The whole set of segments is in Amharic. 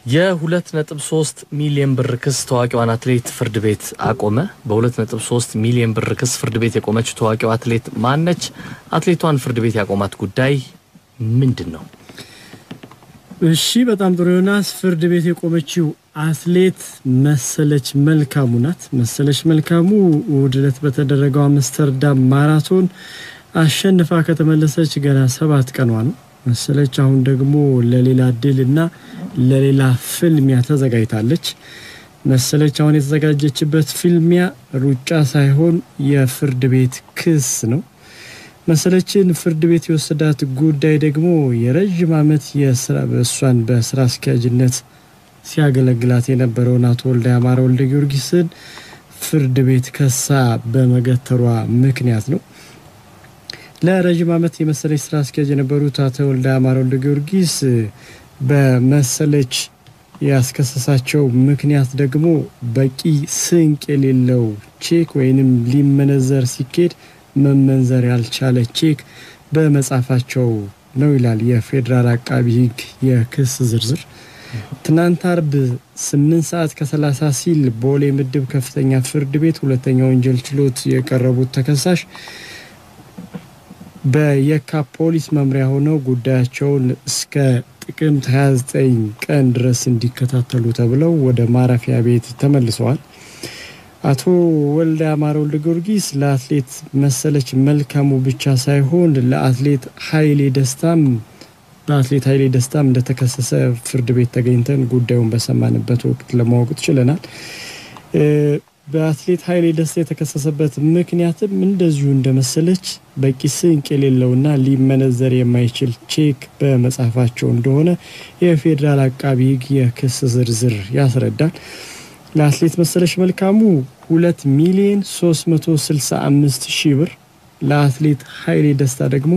የ2.3 ሚሊዮን ብር ክስ ታዋቂዋን አትሌት ፍርድ ቤት አቆመ። በ2.3 ሚሊዮን ብር ክስ ፍርድ ቤት የቆመችው ታዋቂዋ አትሌት ማነች? አትሌቷን ፍርድ ቤት ያቆማት ጉዳይ ምንድን ነው? እሺ በጣም ጥሩ ዮናስ። ፍርድ ቤት የቆመችው አትሌት መሰለች መልካሙ ናት። መሰለች መልካሙ እሁድ ዕለት በተደረገው አምስተርዳም ማራቶን አሸንፋ ከተመለሰች ገና ሰባት ቀኗ ነው። መሰለች አሁን ደግሞ ለሌላ ድል እና ለሌላ ፍልሚያ ተዘጋጅታለች። መሰለች አሁን የተዘጋጀችበት ፍልሚያ ሩጫ ሳይሆን የፍርድ ቤት ክስ ነው። መሰለችን ፍርድ ቤት የወሰዳት ጉዳይ ደግሞ የረዥም ዓመት የስራ እሷን በስራ አስኪያጅነት ሲያገለግላት የነበረውን አቶ ወልደ አማረ ወልደ ጊዮርጊስን ፍርድ ቤት ከሳ በመገተሯ ምክንያት ነው። ለረዥም ዓመት የመሰለች ስራ አስኪያጅ የነበሩት አቶ ወልደ አማረ ወልደ ጊዮርጊስ በመሰለች ያስከሰሳቸው ምክንያት ደግሞ በቂ ስንቅ የሌለው ቼክ ወይንም ሊመነዘር ሲኬድ መመንዘር ያልቻለ ቼክ በመጻፋቸው ነው ይላል የፌዴራል አቃቢ ሕግ የክስ ዝርዝር። ትናንት አርብ ስምንት ሰዓት ከሰላሳ ሲል ቦሌ ምድብ ከፍተኛ ፍርድ ቤት ሁለተኛ ወንጀል ችሎት የቀረቡት ተከሳሽ በየካ ፖሊስ መምሪያ ሆነው ጉዳያቸውን እስከ ጥቅምት 29 ቀን ድረስ እንዲከታተሉ ተብለው ወደ ማረፊያ ቤት ተመልሰዋል። አቶ ወልደ አማረ ወልደ ጊዮርጊስ ለአትሌት መሰለች መልካሙ ብቻ ሳይሆን ለአትሌት ኃይሌ ደስታም በአትሌት ኃይሌ ደስታም እንደተከሰሰ ፍርድ ቤት ተገኝተን ጉዳዩን በሰማንበት ወቅት ለማወቅ ችለናል። በአትሌት ኃይሌ ደስታ የተከሰሰበት ምክንያትም እንደዚሁ እንደመሰለች በቂ ስንቅ የሌለውና ሊመነዘር የማይችል ቼክ በመጻፋቸው እንደሆነ የፌዴራል አቃቢ ሕግ የክስ ዝርዝር ያስረዳል። ለአትሌት መሰለች መልካሙ ሁለት ሚሊዮን 365 ሺህ ብር ለአትሌት ኃይሌ ደስታ ደግሞ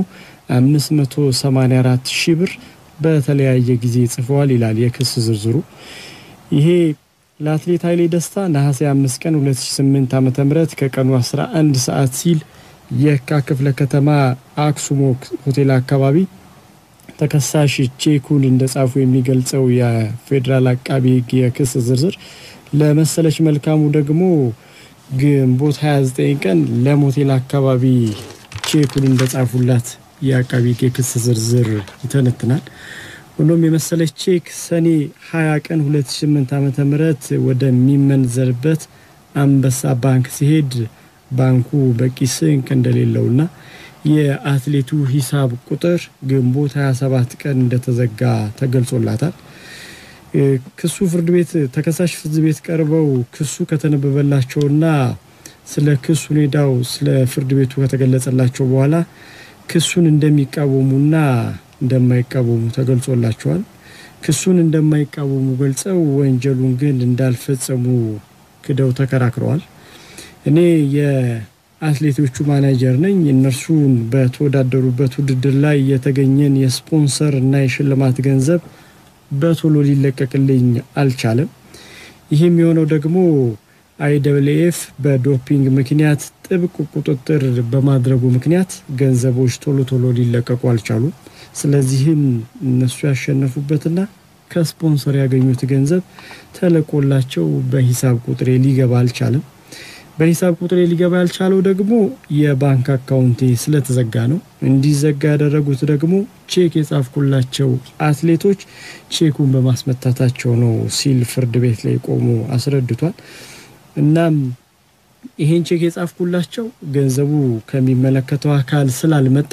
584 ሺህ ብር በተለያየ ጊዜ ጽፈዋል ይላል የክስ ዝርዝሩ። ይሄ ለአትሌት ኃይሌ ደስታ ነሐሴ 5 ቀን 2008 ዓ ም ከቀኑ 11 ሰዓት ሲል የካ ክፍለ ከተማ አክሱም ሆቴል አካባቢ ተከሳሽ ቼኩን እንደጻፉ የሚገልጸው የፌዴራል አቃቢ ሕግ የክስ ዝርዝር ለመሰለች መልካሙ ደግሞ ግንቦት 29 ቀን ለሞቴል አካባቢ ቼኩን እንደጻፉላት የአቃቢ ሕግ የክስ ዝርዝር ይተነትናል። ሆኖም የመሰለች ቼክ ሰኔ 20 ቀን 2008 ዓ ም ወደሚመንዘርበት አንበሳ ባንክ ሲሄድ ባንኩ በቂ ስንቅ እንደሌለውና የአትሌቱ ሂሳብ ቁጥር ግንቦት 27 ቀን እንደተዘጋ ተገልጾላታል። ክሱ ፍርድ ቤት ተከሳሽ ፍርድ ቤት ቀርበው ክሱ ከተነበበላቸውና ስለ ክሱ ሁኔታው ስለ ፍርድ ቤቱ ከተገለጸላቸው በኋላ ክሱን እንደሚቃወሙና እንደማይቃወሙ ተገልጾላቸዋል። ክሱን እንደማይቃወሙ ገልጸው ወንጀሉን ግን እንዳልፈጸሙ ክደው ተከራክረዋል። እኔ የአትሌቶቹ ማናጀር ነኝ፣ እነርሱን በተወዳደሩበት ውድድር ላይ የተገኘን የስፖንሰር እና የሽልማት ገንዘብ በቶሎ ሊለቀቅልኝ አልቻለም። ይህም የሆነው ደግሞ አይደብልኤፍ በዶፒንግ ምክንያት ጥብቅ ቁጥጥር በማድረጉ ምክንያት ገንዘቦች ቶሎ ቶሎ ሊለቀቁ አልቻሉም። ስለዚህም እነሱ ያሸነፉበትና ከስፖንሰር ያገኙት ገንዘብ ተለቆላቸው በሂሳብ ቁጥሬ ሊገባ አልቻለም። በሂሳብ ቁጥሬ ሊገባ ያልቻለው ደግሞ የባንክ አካውንቴ ስለተዘጋ ነው። እንዲዘጋ ያደረጉት ደግሞ ቼክ የጻፍኩላቸው አትሌቶች ቼኩን በማስመታታቸው ነው ሲል ፍርድ ቤት ላይ ቆሞ አስረድቷል። እናም ይሄን ቼክ የጻፍኩላቸው ገንዘቡ ከሚመለከተው አካል ስላልመጣ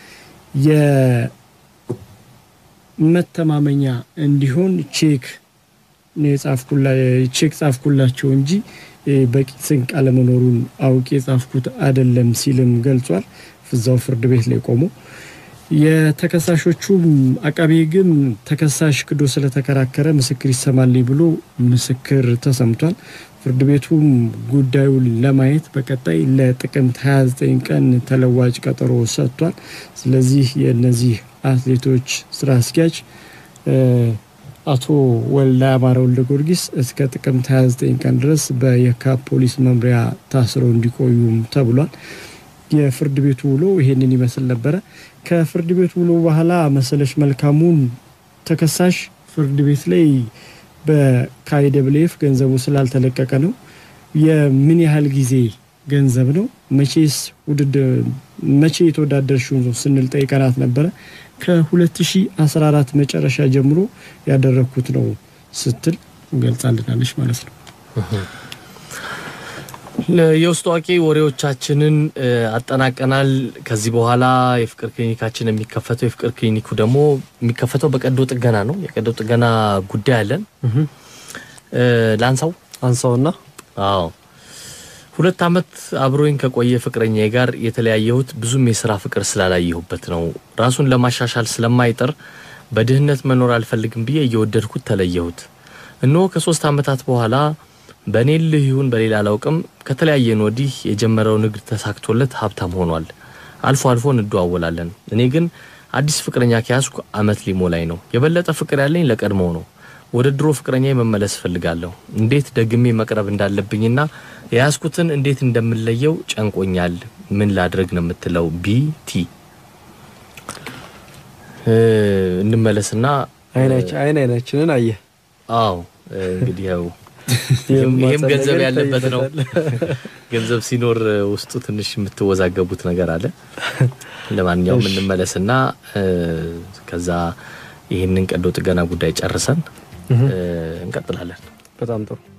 የመተማመኛ እንዲሆን ቼክ ቼክ ጻፍኩላቸው እንጂ በቂ ስንቅ አለመኖሩን አውቄ የጻፍኩት አይደለም ሲልም ገልጿል። እዛው ፍርድ ቤት ላይ ቆሞ የተከሳሾቹም አቃቤ ሕግም ተከሳሽ ክዶ ስለተከራከረ ምስክር ይሰማልኝ ብሎ ምስክር ተሰምቷል። ፍርድ ቤቱም ጉዳዩን ለማየት በቀጣይ ለጥቅምት 29 ቀን ተለዋጭ ቀጠሮ ሰጥቷል። ስለዚህ የእነዚህ አትሌቶች ስራ አስኪያጅ አቶ ወልደ አማረ ወልደ ጊዮርጊስ እስከ ጥቅምት 29 ቀን ድረስ በየካ ፖሊስ መምሪያ ታስረው እንዲቆዩም ተብሏል። የፍርድ ቤቱ ውሎ ይሄንን ይመስል ነበረ። ከፍርድ ቤቱ ውሎ በኋላ መሰለች መልካሙን ተከሳሽ ፍርድ ቤት ላይ በካይደብሌፍ ገንዘቡ ስላልተለቀቀ ነው። የምን ያህል ጊዜ ገንዘብ ነው? መቼስ ውድድር መቼ የተወዳደርሽው ስንል ጠይቀናት ነበረ። ከ2014 መጨረሻ ጀምሮ ያደረግኩት ነው ስትል ገልጻልናለች ማለት ነው። የውስጥ አዋቂ ወሬዎቻችንን አጠናቀናል። ከዚህ በኋላ የፍቅር ክሊኒካችን የሚከፈተው የፍቅር ክሊኒኩ ደግሞ የሚከፈተው በቀዶ ጥገና ነው። የቀዶ ጥገና ጉዳይ አለን። ላንሳው አንሳውና አዎ ሁለት ዓመት አብሮኝ ከቆየ ፍቅረኛዬ ጋር የተለያየሁት ብዙም የስራ ፍቅር ስላላየሁበት ነው። ራሱን ለማሻሻል ስለማይጥር በድህነት መኖር አልፈልግም ብዬ እየወደድኩት ተለየሁት። እነሆ ከሶስት ዓመታት በኋላ በእኔ ልህ ይሁን በሌላ አላውቅም ከተለያየን ወዲህ የጀመረው ንግድ ተሳክቶለት ሀብታም ሆኗል። አልፎ አልፎ እንደዋወላለን። እኔ ግን አዲስ ፍቅረኛ ከያዝኩ ዓመት ሊሞላኝ ነው። የበለጠ ፍቅር ያለኝ ለቀድሞው ነው። ወደ ድሮ ፍቅረኛ መመለስ እፈልጋለሁ። እንዴት ደግሜ መቅረብ እንዳለብኝና የያዝኩትን እንዴት እንደምለየው ጨንቆኛል። ምን ላድረግ ነው የምትለው? ቢቲ እንመለስና አይን አይናችንን አየ። አዎ እንግዲህ ያው ይህም ገንዘብ ያለበት ነው። ገንዘብ ሲኖር ውስጡ ትንሽ የምትወዛገቡት ነገር አለ። ለማንኛውም እንመለስና ከዛ ይህንን ቀዶ ጥገና ጉዳይ ጨርሰን እንቀጥላለን። በጣም ጥሩ